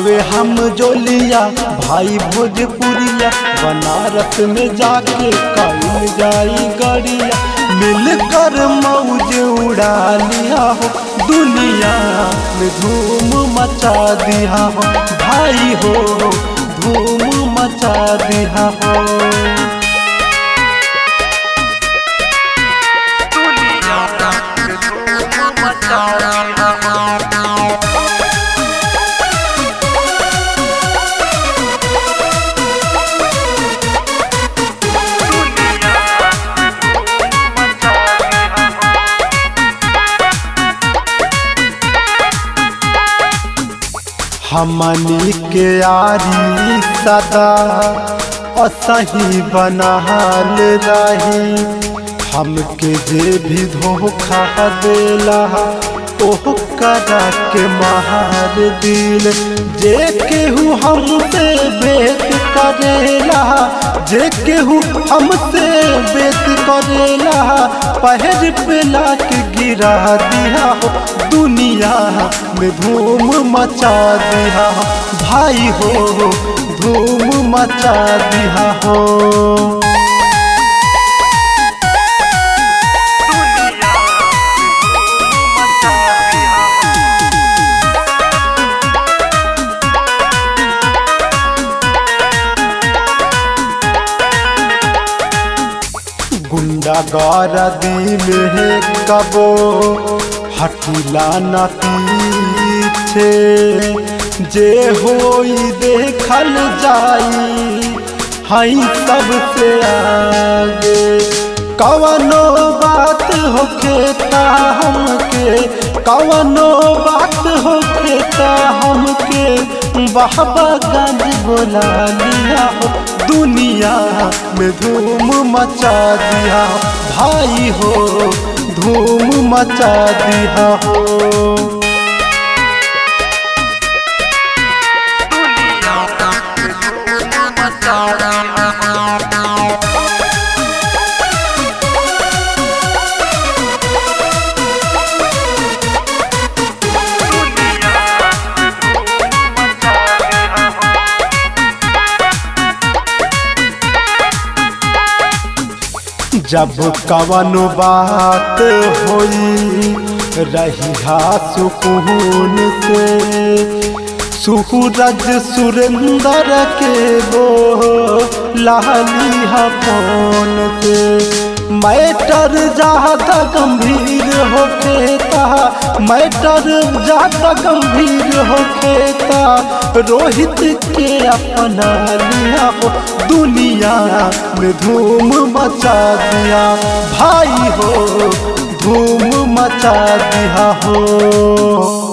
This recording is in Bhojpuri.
हवे हम जोलिया भाई भोजपुरिया बनारस में जाके कल जाई गड़िया मिलकर मौज उड़ा लिया हो दुनिया में धूम मचा दिया हो भाई हो धूम मचा दिया हो हमनी के यारी सदा असही बनहाल रही हमके जे भी धोखा देला ओह करा के महार दिल जे केहू हमसे बेत करेला जे केहू हमसे बेत करेला पहर पे लाक गिरा दिया हो दुनिया में धूम मचा दिया हो भाई हो धूम मचा दिया हो गुंडा गारदी में कबो हटिला न पीछे जे होई देखल जाई हई सबसे आगे कवनो बात होखे ता हमके कवनो बात होखे ता हमके बाबा गंज बोला लिया हो दुनिया में धूम मचा दिया भाई हो धूम मचा दिया हो जब कवनो बात होई रही सुकून से सूरज सुरेंद्र के वो लाली फोन से मैटर ज्यादा गंभीर होके ता मैटर ज्यादा गंभीर होके ता रोहित के अपना लिया हो दुनिया में धूम मचा दिया भाई हो धूम मचा दिया हो